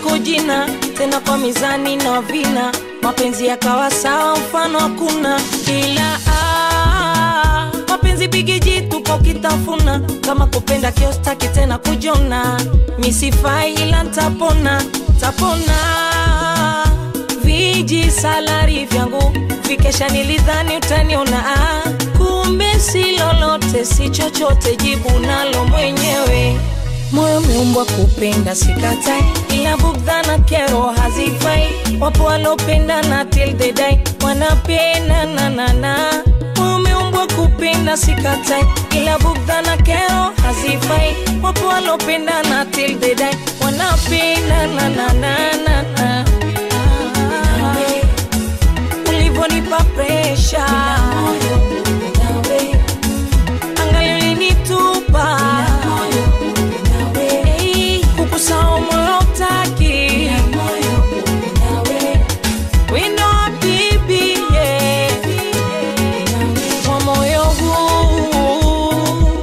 lako jina tena kwa mizani na vina mapenzi yakawa sawa mfano hakuna ila ah, mapenzi bigiji tuko kitafuna kama kupenda kiostaki tena kujona misifai ila ntapona tapona viji salari vyangu vikesha nilidhani utaniona ah, kumbe si lolote si chochote jibu nalo mwenyewe moyo umeumbwa kupenda sikatai ila bugdha na kero hazifai wapo walopenda na till they die wanapenda nanana moyo umeumbwa kupenda sikatai ila bugdha na kero hazifai wapo walopenda na till they die wanapenda nananana ulivonipa presha angali ulinitupa Hey, kukusahau moyo utaki wino wa bibi yeah. wa moyo huu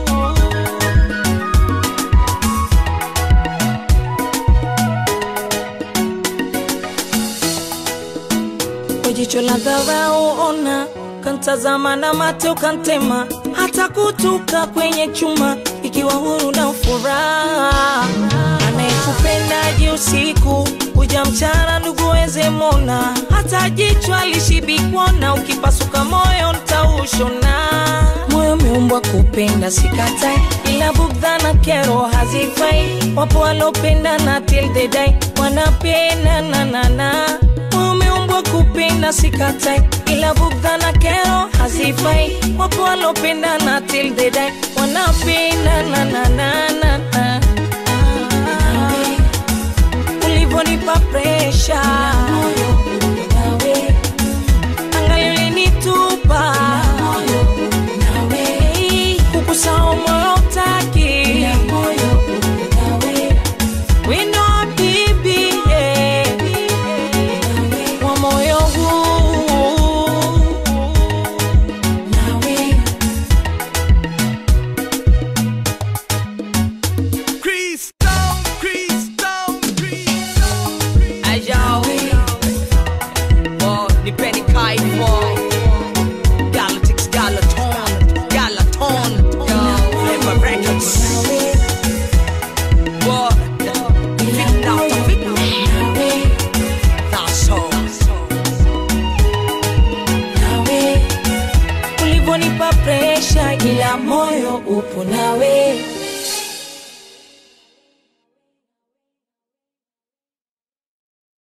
kwa jicho la dharau ona kantazama na mate ukantema hata kutuka kwenye chuma ikiwa huru na furaha anayekupendaji usiku kuja mchana ndugu weze mona hata jicho alishibikwana ukipasuka moyo ntaushona moyo umeumbwa kupenda sikatai ila bugdha na kero hazifai wapo walopenda na till they die wanapenda nanana moyo umeumbwa kupenda sikatai ila bugdha na kero hazifai wapo walopenda na till they die wanapenda nananana ulivonipa presha angali ulinitupa Hey, kukusahau moyo utaki wino wa bibi yeah. wa moyo huu Crystal, crystal, crystal. Ayo, oh, nipeni kaifo Galactics, Galaton, Galaton Flavor Records What? Fit now, fit That's all ulivonipa presha ila moyo upo nawe